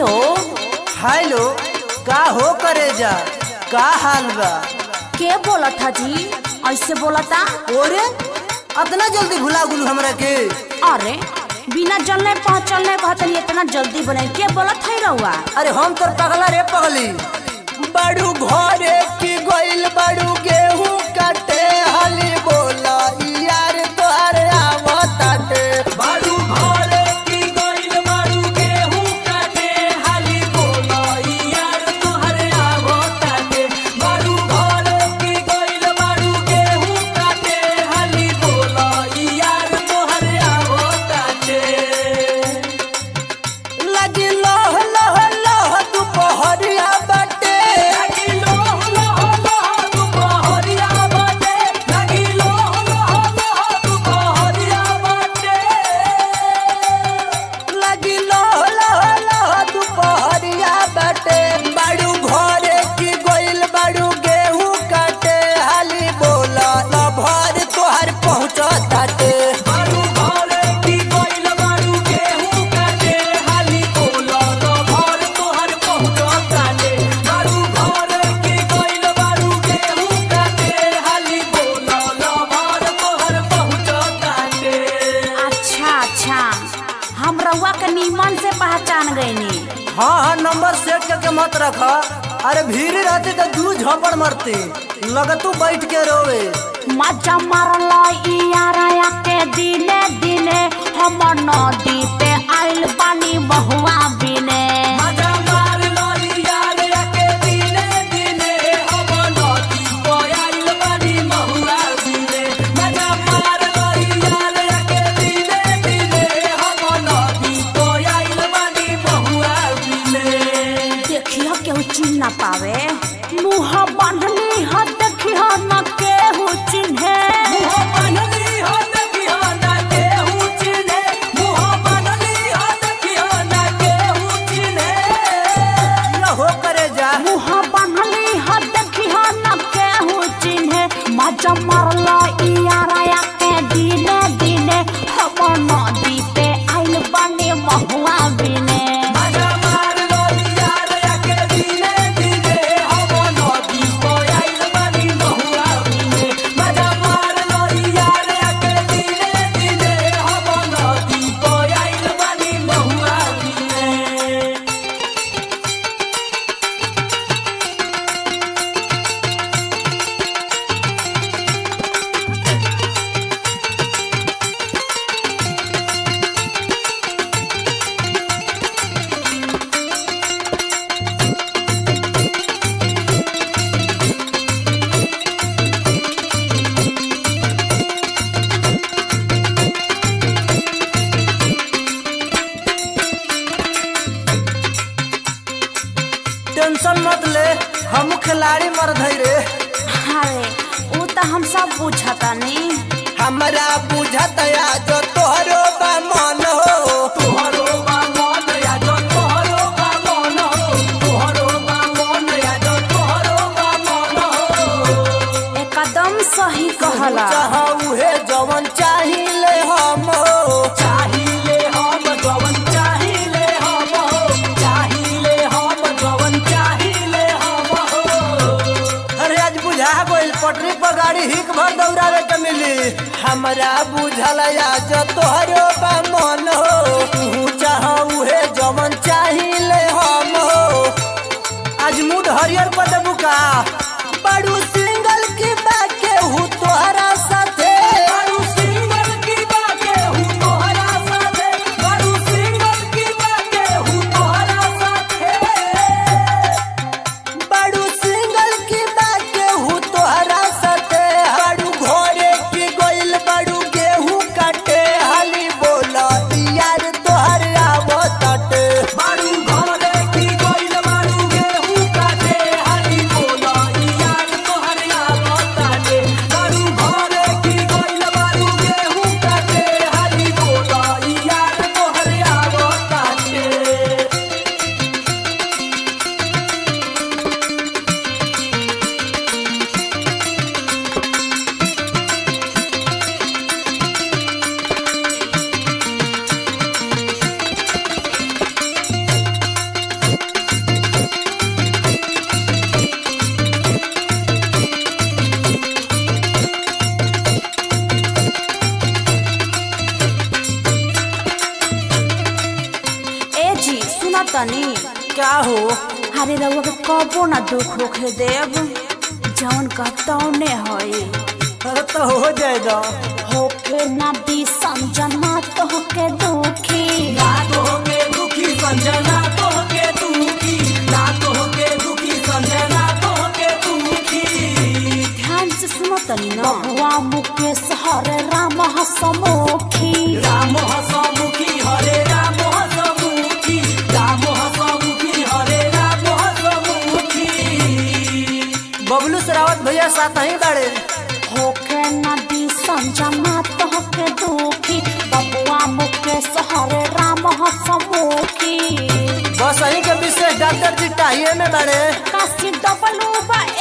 hello hello का हो करे जा का हाल बा के बोला था जी ऐसे बोला था ओरे अतना जल्दी भुला गुलू हमरा के अरे बिना जलने पहुँचलने कहतनी इतना जल्दी बने के बोला था रहुआ अरे हम तोर पगला रे पगली बड़ू घरे की गइल बड़ू गेहूं काटे हाली बोला यार तोहरे आवताटे बारू घरे की गइल बारू गेहूं काटे हाली बोला यार तोहरे आवताटे बारू घरे की गइल बारू गेहूं काटे हाली बोला यार तोहरे आवताटे लगी लोह लोह लोह दुपहरिया बाटे लगी लोह लोह लोह दुपहरिया बाटे लगी लोह लोह लोह दुपहरिया बाटे लगी लोह लोह लोह दुपहरिया बाटे बड़ू घरे की गइल बड़ू गेहूं काटे हाली बोला न भर तोहर पहुंचताटे बारू घरे की गइल बारू गेहूं काटे हाली बोला न भर तोहर पहुंचताटे बारू घरे की गइल बारू गेहूं काटे हाली बोला न भर तोहर पहुंचताटे अच्छा अच्छा हम रहुआ के नीमन से पहचान गईनी हाँ हाँ नंबर सेट करके मत रख अरे भीड़ रहते तो दू झपड़ मरते लगतू बैठ के रोवे मजा मारल यारा के दिने दिने हम नदी पे आइल बानी बहुआ बिने मजा मार लो यार के दिने दिने हम नदी पयाइल बानी महुआ दिने मजा मार लो यार के दिने दिने हम नदी पयाइल बानी महुआ दिने देखियो केहू चिन्ह ना पावे मुँह बांधली ह देखियो न केहू चिन्हे मुह बनली हो देखियो ना केहू चिन्हे मुह बनली हो देखियो ना केहू चिन्हे न हो करे जा मुँह बांधली ह देखियो न केहू चिन्हे मजा मारल यारा के दिने दिने हम नदी पे आइल बानी महुआ बिने मजा मार लो यार के दिने दिने हम नदी पयाइल बानी महुआ दिने मजा मार लो यार के दिने दिने हम नदी पयाइल बानी महुआ दिने टेंशन मत ले हम खिलाड़ी मर रे अरे ऊ तो हम सब पूछतानी हमरा बुझत जो तोहरो बा मन हो तोहरो बा मन या जो तोहरो बा मन हो तोहरो बा मन या जो तोहरो बा मन हो एकदम सही कहला चाह उहे जवन चाहिए हम हो चाहिले हम जवन चाहिले हम हो चाहिले हम जवन चाहिले हम हो अरे आज बुझा गइल पटरी पर गाड़ी हिक भर दौड़ावे के मिली हमरा बुझल आज तोहरो बा मन हो तू चाह उहे जवन चाहिए हम हो आज मूड हरियर पर देबू का बड़ू सिंगल की बाके हूँ तोहरा साथे बारू सिंगल की बाके हूँ तोहरा साथे बारू सिंगल की बाके हूँ तोहरा साथे बड़ू सिंगल की बाके हूँ तोहरा साथे बड़ू घरे की गइल बड़ू गेहूं काटे हाली बोला यार तनी क्या हो अरे रउआ के कबो ना दुख होखे देव जवन कहतौने होई अरे तो हो जाए दो होके ना दी समझना तो होके दुखी ना तो होके दुखी संजना तो होके दुखी ना तो होके दुखी संजना तो होके दुखी ध्यान से सुनो तनी ना हुआ मुकेश हरे राम हसमुखी राम हसमुखी हरे राम हसमुखी राम हसमुखी हरे राम हसमुखी बबलू सरावत भैया साथ ही बाड़े होके नदी संजना तो होके दुखी बबुआ मुकेश हरे राम हसमुखी बस यही के विशेष डॉक्टर जी टाइए में बाड़े काशी डबलू बा